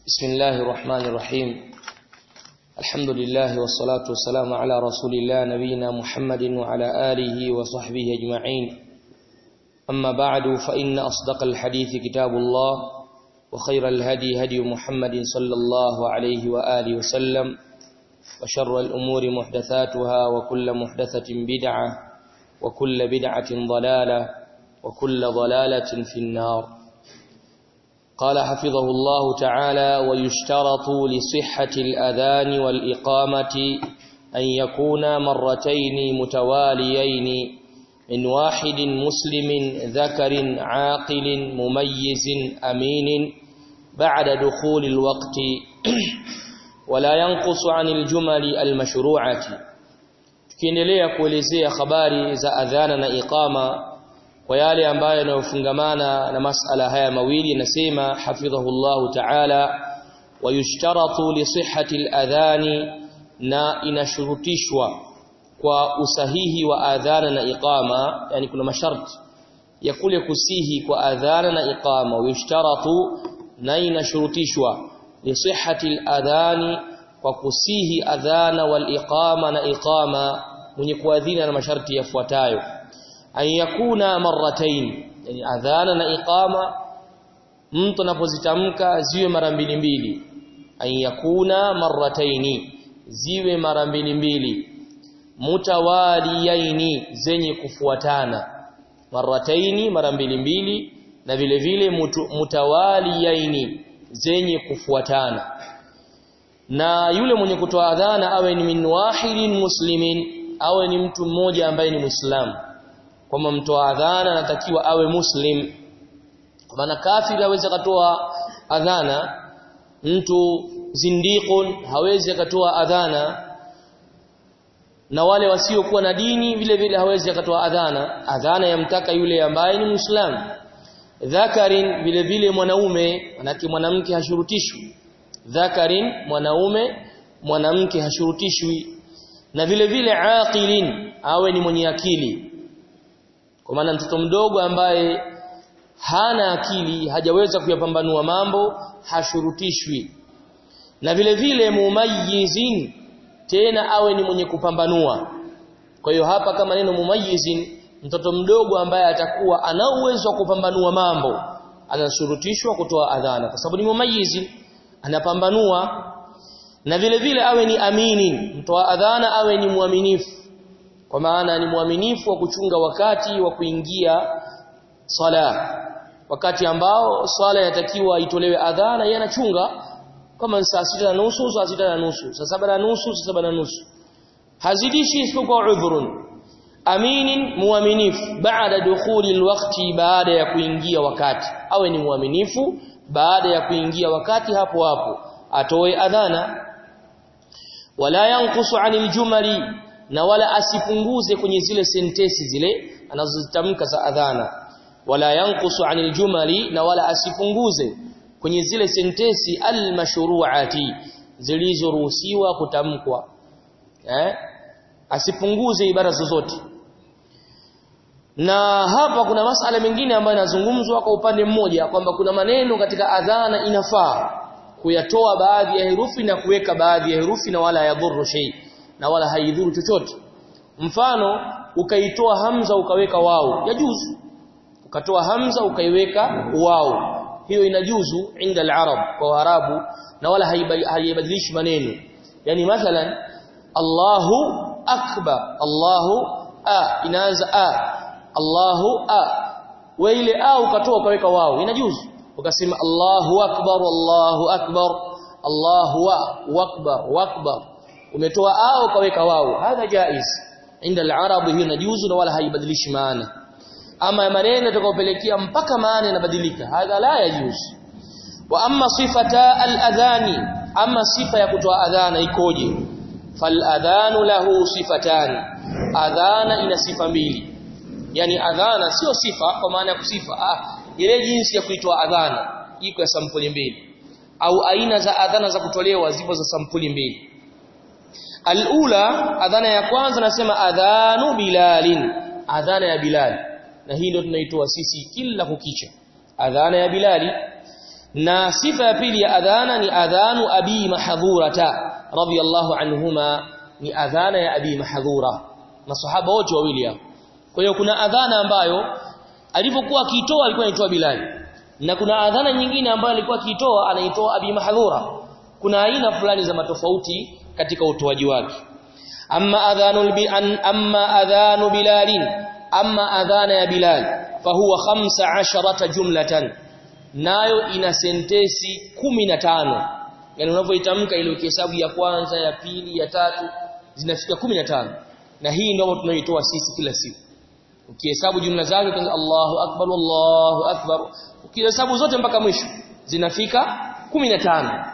بسم الله الرحمن الرحيم الحمد لله والصلاة والسلام على رسول الله نبينا محمد وعلى آله وصحبه أجمعين أما بعد فإن أصدق الحديث كتاب الله وخير الهدي هدي محمد صلى الله عليه وآله وسلم وشر الأمور محدثاتها وكل محدثة بدعة وكل بدعة ضلالة وكل ضلالة في النار قال حفظه الله تعالى ويشترط لصحة الأذان والإقامة أن يكون مرتين متواليين من واحد مسلم ذكر عاقل مميز أمين بعد دخول الوقت ولا ينقص عن الجمل المشروعة tukiendelea kuelezea habari za adhana na iqama kwa yale ambayo yanayofungamana na masala haya mawili nasema hafidhahullahu ta'ala wayushtaratu li sihhati al-adhani na inashurutishwa kwa usahihi wa adhana na iqama yani kuna masharti ya kule kusihi kwa adhana na iqama wayushtaratu na inashurutishwa li sihhati al-adhani kwa kusihi adhana wal iqama na iqama mwenye kuadhina na masharti yafuatayo an yakuna marratain yani adhana na iqama mtu anapozitamka ziwe mara mbili mbili an yakuna marrataini ziwe mara mbili mbili mutawaliyaini zenye kufuatana marrataini mara mbili mbili na vile vile mutawaliyaini zenye kufuatana na yule mwenye kutoa adhana awe ni min wahidin muslimin awe ni mtu mmoja ambaye ni muislamu kwamba mtoa adhana anatakiwa awe muslim kwa maana kafiri hawezi akatoa adhana mtu zindiqun hawezi akatoa adhana na wale wasiokuwa na dini vile vile hawezi akatoa adhana adhana yamtaka yule ambaye ni muislamu dhakarin vile vile mwanaume manake mwanamke hashurutishwi dhakarin mwanaume mwanamke hashurutishwi na vile vile aqilin awe ni mwenye akili kwa maana mtoto mdogo ambaye hana akili hajaweza kuyapambanua mambo hashurutishwi na vile vile mumayyizin tena awe ni mwenye kupambanua kwa hiyo hapa kama neno mumayyizin mtoto mdogo ambaye atakuwa ana uwezo wa kupambanua mambo anashurutishwa kutoa adhana kwa sababu ni mumayyizin anapambanua na vile vile awe ni amini mtoa adhana awe ni muaminifu kwa maana ni muaminifu wa kuchunga wakati wa kuingia sala wakati ambao swala yatakiwa itolewe adhana yanachunga kama saa sita na nusu saa sita na nusu saa saba na nusu saa saba na nusu hazidishi isipokuwa udhurun aminin muaminifu baada dukhuli alwaqti baada ya kuingia wakati awe ni muaminifu baada ya kuingia wakati hapo hapo atoe adhana wala yanqusu anil jumali na wala asipunguze kwenye zile sentesi zile anazozitamka za adhana wala yanqusu anil jumali na wala asipunguze kwenye zile sentesi almashru'ati zilizoruhusiwa kutamkwa eh asipunguze ibara zozote na hapa kuna masala mengine ambayo yanazungumzwa kwa upande mmoja kwamba kuna maneno katika adhana inafaa kuyatoa baadhi ya herufi na kuweka baadhi ya herufi na wala yadhuru shay na wala haidhuru chochote mfano ukaitoa hamza ukaweka wao yajuzu ukatoa hamza ukaiweka wao hiyo inajuzu inda al-arab kwa arabu na wala haibadilishi maneno yani mathalan Allahu akbar Allahu a inaanza a Allahu a wa ile a ukatoa ukaweka wao inajuzu ukasema Allahu akbar Allahu akbar Allahu akbar akbar umetoa a ukaweka wao hadha jaiz inda al-arab hiyo inajuzu na wala haibadilishi maana ama maneno yatakayopelekea mpaka maana inabadilika hadha la yajuz wa amma sifata al-adhani amma sifa ya kutoa adhana ikoje fal adhanu lahu sifatan adhana ina sifa mbili yani adhana sio sifa kwa maana ya kusifa ah ile jinsi ya kuitoa adhana iko ya sampuli mbili au aina za adhana za kutolewa zipo za sampuli mbili alula adhana ya kwanza nasema adhanu bilalin adhana ya bilal na hii ndio tunaitoa sisi kila kukicha adhana ya bilali na sifa ya pili ya adhana ni adhanu abi mahdhurata radiyallahu anhuma ni adhana ya abi mahdhura masahaba wote wawili hao kwa hiyo kuna adhana ambayo alipokuwa akiitoa alikuwa anaitoa Bilal na kuna adhana nyingine ambayo alikuwa akiitoa anaitoa abi mahdhura kuna aina fulani za matofauti katika utoaji wake amma adhanu bi an amma adhanu bilalin amma adhana ya bilal fahuwa 15 jumlatan nayo ina sentesi 15 yani unavyoitamka ile ukihesabu ya kwanza ya pili ya tatu zinafika 15 na hii ndio tunayoitoa sisi kila siku ukihesabu jumla zake kwanza Allahu akbar Allahu akbar ukihesabu zote mpaka mwisho zinafika 15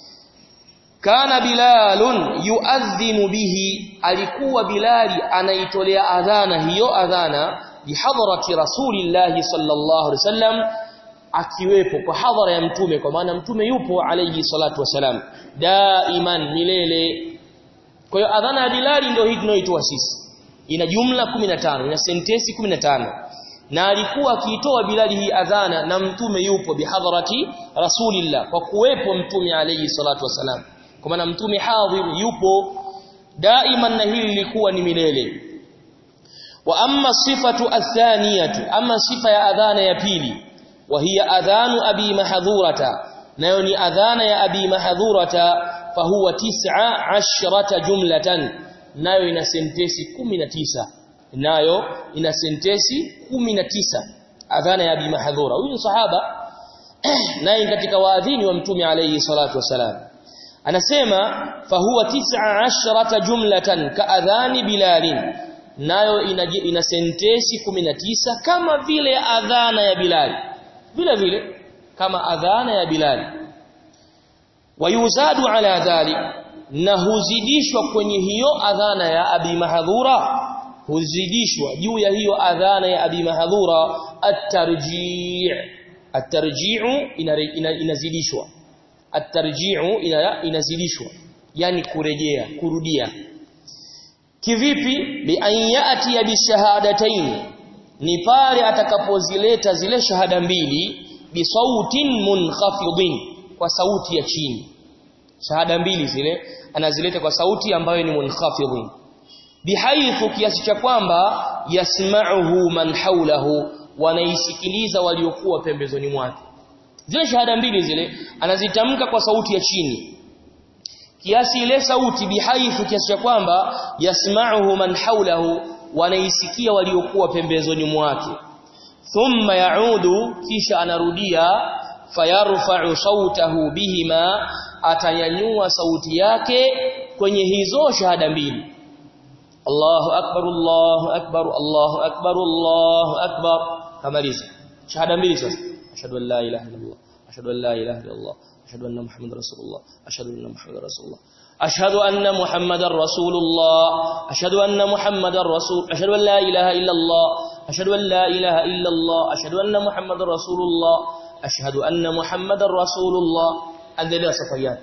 kana bilalun yuadhinu bihi alikuwa bilali anaitolea adhana hiyo adhana bihadrati rasulillahi sallallahu alaihi wasallam akiwepo kwa hadhara ya mtume kwa maana mtume yupo alayhi salatu wasalam daiman milele kwa hiyo adhana ya bilali ndio hii tunayoitoa sisi ina jumla 15 ina sentensi 15 na alikuwa akiitoa bilali hii adhana na mtume yupo bihadharati rasulillah kwa kuwepo mtume alayhi salatu wasalam kwa maana mtume hadhir yupo daiman na hili lilikuwa ni milele wa amma sifatu athaniyatu amma sifa ya adhana ya pili wa hiya adhanu abi mahdhurata nayo ni adhana ya abi mahdhurata fahuwa tis'a ashrata jumlatan nayo ina sentesi 19 nayo ina sentesi 19 adhana ya abi mahdhura huyu sahaba naye katika waadhini wa mtume alayhi salatu wasalam anasema fahuwa tis'a ashrata jumlatan ka adhani bilalin nayo ina, ina sentesi 19 kama vile adhana ya bilali vile vile kama adhana ya bilali wayuzadu ala dhalik na huzidishwa kwenye hiyo adhana ya abi mahdhura huzidishwa juu ya hiyo adhana ya abi mahdhura at-tarji' at-tarji'u inazidishwa at-tarji'u inazidishwa yani kurejea kurudia kivipi bi an yati bi shahadatayn ni pale atakapozileta zile shahada mbili bi sautin munkhafidin kwa sauti ya chini shahada mbili zile anazileta kwa sauti ambayo ni munkhafidhin bihaithu kiasi cha kwamba yasma'uhu man hawlahu wanaisikiliza waliokuwa pembezoni mwake zile shahada mbili zile anazitamka kwa sauti ya chini kiasi ile sauti bihaithu kiasi cha kwamba yasma'uhu man hawlahu wanaisikia waliokuwa pembezoni mwake thumma yaudu kisha anarudia fayarfa'u sautahu bihima atanyanyua sauti yake kwenye hizo shahada mbili Allahu akbar Allahu akbar Allahu akbar Allahu akbar kamaliza shahada mbili sasa ashhadu an la ilaha illallah ashhadu an la ilaha illallah ashhadu anna muhammadar rasulullah ashhadu anna muhammadar rasulullah أشهد أن محمد رسول الله أشهد أن محمد رسول أشهد أن لا إله إلا الله أشهد أن لا إله إلا الله أشهد أن محمد رسول الله أشهد أن محمد رسول الله endelea safari yake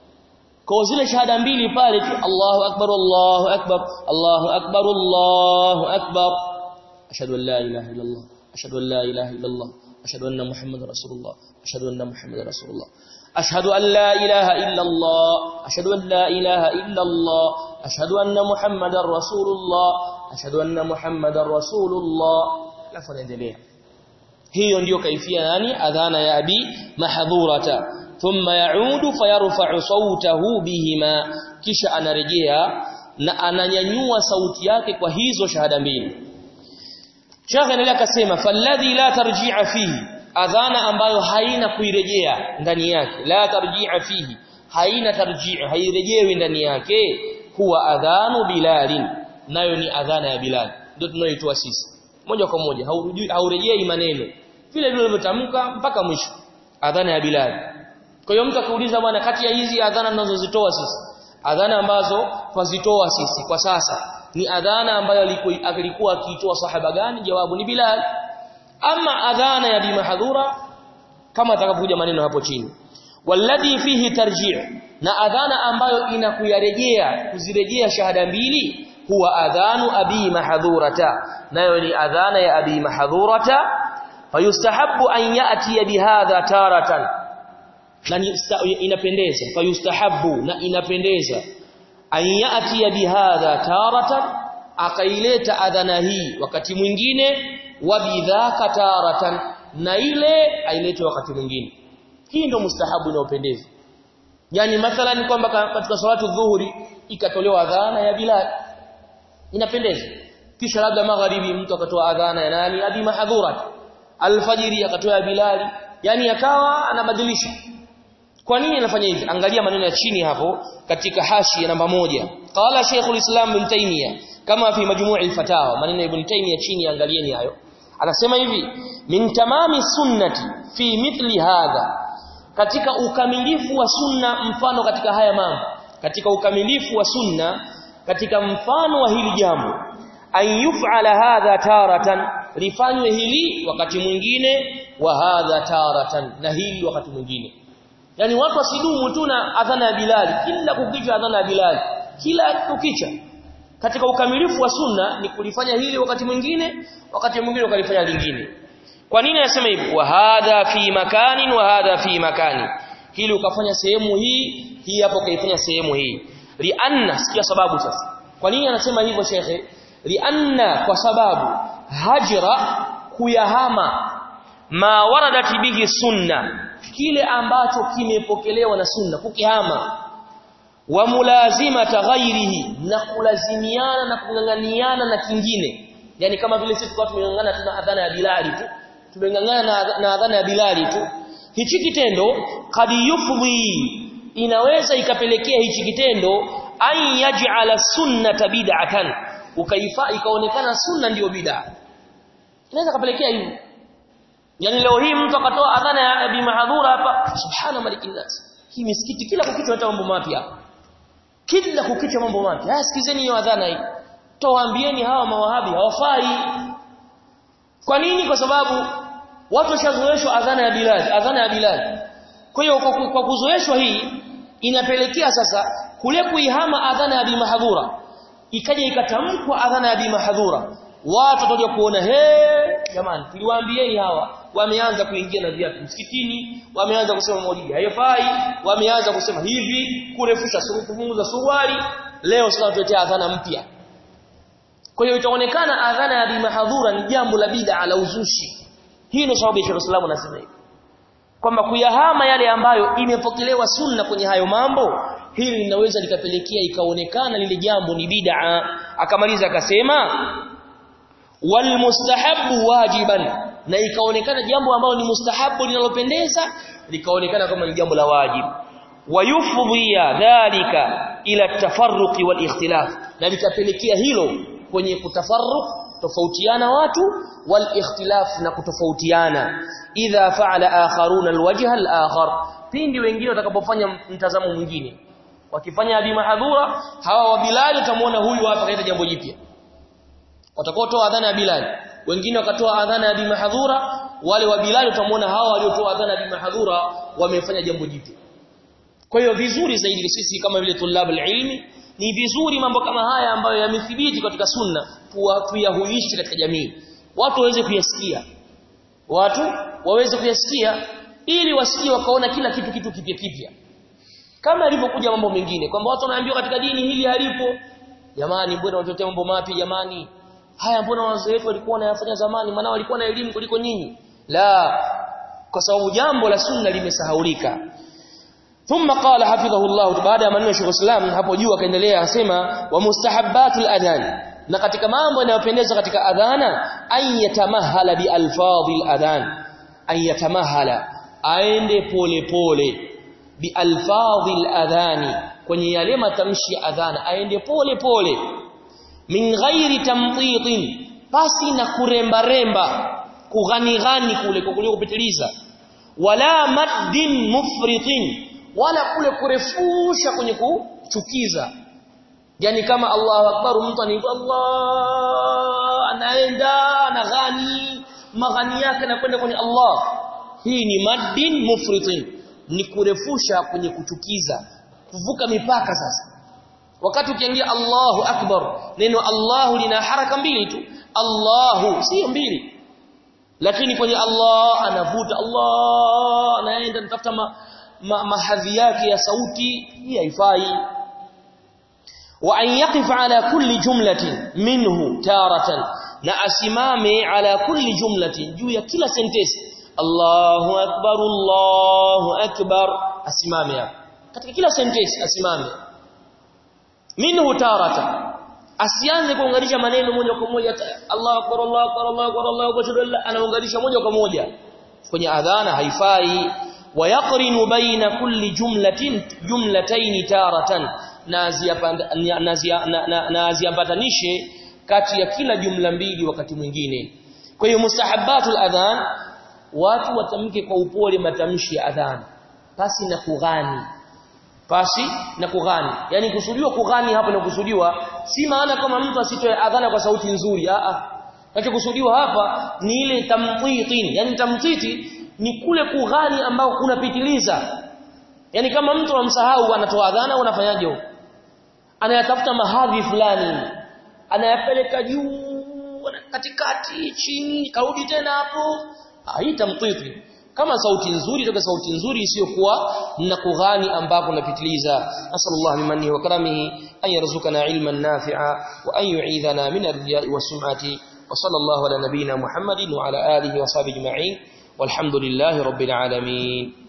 kwa zile shahada mbili pale tu Allahu akbar Allahu akbar Allahu akbar Allahu akbar ashhadu an la ilaha illa Allah ashhadu an la ilaha illa Allah ashhadu anna muhammadar rasulullah ashhadu anna muhammadar rasulullah أشهد أن لا إله إلا الله أشهد أن لا إله إلا الله أشهد أن محمد رسول الله أشهد أن محمد رسول الله لا فنendelea hiyo ndiyo kaifia nani adhana ya abi mahdhurata thumma yaudu fayarfa'u sautahu bihima kisha anarejea na ananyanyua sauti yake kwa hizo shahada mbili Sheikh anaendelea akasema falladhi la tarji'a fihi adhana ambayo haina kuirejea ndani yake la tarji'a fihi haina tarji'a hairejewi ndani yake huwa adhanu bilalin nayo ni adhana ya bilal ndio tunayoitoa sisi moja kwa moja haurejei maneno vile vile ulivyotamka mpaka mwisho adhana ya bilal kwa hiyo mtu akiuliza bwana kati ya hizi adhana tunazozitoa sisi adhana ambazo twazitoa sisi kwa sasa ni adhana ambayo alikuwa akiitoa sahaba gani jawabu ni bilal ama adhana ya bimahdhura kama atakapokuja maneno hapo chini walladhi fihi tarji' na adhana ambayo inakuyarejea kuzirejea shahada mbili huwa adhanu abi mahdhurata nayo ni adhana ya abi mahdhurata fayustahabbu an ya'ti bihadha taratan na inapendeza fayustahabbu na inapendeza an yati bihadha taratan akaileta adhana hii wakati mwingine wa bidhaka taratan na ile ailete wakati mwingine hii ndio mustahabu inayopendeza yani mathalan kwamba katika salatu dhuhuri ikatolewa adhana ya Bilal inapendeza kisha labda magharibi mtu akatoa adhana ya nani abi mahdhurat alfajiri akatoa ya Bilal yani akawa anabadilisha kwa nini anafanya hivi angalia maneno ya chini hapo katika hashi ya namba moja qala Sheikhul Islam Ibn Taymiyyah kama fi majmu' al-fatawa maneno ya Ibn Taymiyyah chini angalieni hayo anasema hivi min tamami sunnati fi mithli hadha katika ukamilifu wa sunna mfano katika haya mambo katika ukamilifu wa sunna katika mfano wa hili jambo an yuf'ala hadha taratan lifanywe hili wakati mwingine wa hadha taratan na hili wakati mwingine yani watu wasidumu tu na adhana ya Bilal kila kukicha adhana ya Bilal kila kukicha katika ukamilifu wa sunna ni kulifanya hili wakati mwingine wakati mwingine ukalifanya lingine kwa nini anasema hivi wa hadha fi makanin wa hadha fi makani hili ukafanya sehemu hii hii hapo kaifanya sehemu hii lianna sikia sababu sasa kwa nini anasema hivyo shekhe lianna kwa sababu hajra kuyahama ma waradat bihi sunna kile ambacho kimepokelewa na sunna kukihama wa mulazima ghairihi na kulazimiana na kung'ang'aniana na kingine yani kama vile sisi kwa tumeng'ang'ana tuna adhana ya Bilali tu tumeng'ang'ana na, na adhana ya Bilali tu hichi kitendo kad yufdhi inaweza ikapelekea hichi kitendo an yaj'ala sunnata bid'atan ukaifa ikaonekana sunna ndiyo bid'a inaweza kapelekea hivyo yani leo hii mtu akatoa adhana ya Abi Mahdhura hapa subhana malikin nas hii misikiti kila kukicha hata mambo mapya kila kukicha mambo mapya haya sikizeni hiyo adhana hii towaambieni hawa mawahabi hawafai kwa nini kwa sababu watu washazoeshwa adhana ya Bilal adhana ya Bilal kwa hiyo kwa, kwa kuzoeshwa hii inapelekea sasa kule kuihama adhana ya Abi Mahdhura ikaja ikatamkwa adhana ya Abi Mahdhura watu watakuja kuona he jamani tuliwaambieni hawa wameanza kuingia na viatu msikitini wameanza kusema maulidi haifai wameanza kusema hivi kurefusha surufu za suruali leo sasa tuletea adhana mpya kwa hiyo itaonekana adhana ya bimahdhura ni jambo la bid'a la uzushi hii ndio sababu Sheikh Islam anasema hivi kwamba kuyahama yale ambayo imepokelewa sunna kwenye hayo mambo hili linaweza likapelekea ikaonekana lile jambo ni bid'a akamaliza akasema wal mustahabbu wajiban na ikaonekana jambo ambalo ni mustahabu linalopendeza likaonekana kama ni jambo la wajibu wayufdhiya dhalika ila tafarruqi wal ikhtilaf na likapelekea hilo kwenye kutafarruq tofautiana watu wal ikhtilaf na kutofautiana idha fa'ala akharuna alwajha alakhar pindi wengine watakapofanya mtazamo mwingine wakifanya abi mahdhura hawa wa bilal utamuona huyu hapa kaita jambo jipya watakotoa adhana ya bilal wengine wakatoa adhana ya bimahdhura wale wa bilal utamuona hawa waliotoa adhana ya bimahdhura wamefanya jambo jipya kwa hiyo vizuri zaidi sisi kama vile tulab ilmi ni vizuri mambo kama haya ambayo yamethibiti katika sunna tuyahuishi katika jamii watu waweze kuyasikia watu waweze kuyasikia ili wasikie wakaona kila kitu kitu kipya kipya kama ilivyokuja mambo mengine kwamba watu wanaambiwa katika dini hili halipo jamani mbona watotea mambo mapya jamani haya mbona wazee wetu walikuwa wanayafanya zamani maana walikuwa na elimu kuliko nyinyi la kwa sababu jambo la sunna limesahaulika thumma qala hafidhahullah baada ya maneno ya Sheikh Islam hapo juu akaendelea akasema wa mustahabbatul adhan na katika mambo yanayopendeza katika adhana an yatamahala bi alfadhil adhan an yatamahala aende pole pole bi alfadhil adhani kwenye yale matamshi ya adhana aende pole pole min ghairi tamtitin basi na kuremba remba kughani ghani kule kule kupitiliza wala maddin mufritin wala kule kurefusha kwenye kuchukiza yani kama Allahu akbar mtu anaitwa Allah anaenda anaghani maghani yake anakwenda kwenye Allah hii ni maddin mufritin ni kurefusha kwenye kuchukiza kuvuka mipaka sasa wakati ukiingia Allahu akbar neno Allahu lina haraka mbili tu Allahu sio mbili lakini kwenye Allah anavuta Allah anaenda anatafuta ma, ma, mahadhi yake ya sauti hii haifai wa an yaqifa ala kulli jumlatin minhu taratan na asimame ala kulli jumlatin juu ya kila sentence Allahu akbar Allahu akbar asimame hapo katika kila sentence asimame minhu taratan asianze kuunganisha maneno moja kwa moja Allahu akbar Allahu akbar Allahu akbar Allahu akbar anaunganisha moja kwa moja kwenye adhana haifai wayaqrinu baina kulli jumlatin jumlatayn taratan na aziambatanishe kati ya kila jumla mbili wakati mwingine kwa hiyo mustahabbatul adhan watu watamke kwa upole matamshi ya adhan pasi na kughani pasi na kughani yani kusudiwa kughani hapa na kusudiwa si maana kama mtu asitoe adhana kwa sauti nzuri a a kinachokusudiwa hapa ni ile tamtitin yani tamtiti ni kule kughani ambao unapitiliza yani kama mtu amsahau anatoa adhana unafanyaje huko anayatafuta mahadhi fulani anayapeleka juu katikati chini karudi tena hapo haitamtiti kama sauti nzuri toka sauti nzuri isiyokuwa na kughani ambapo unapitiliza nasallallahu bimanihi wa karamihi an yarzuqana ilman nafi'a wa an yu'idhana min ar-riya'i was-sum'ati wa sallallahu ala nabiyyina muhammadin wa ala alihi wa sahbihi ajma'in walhamdulillahi rabbil alamin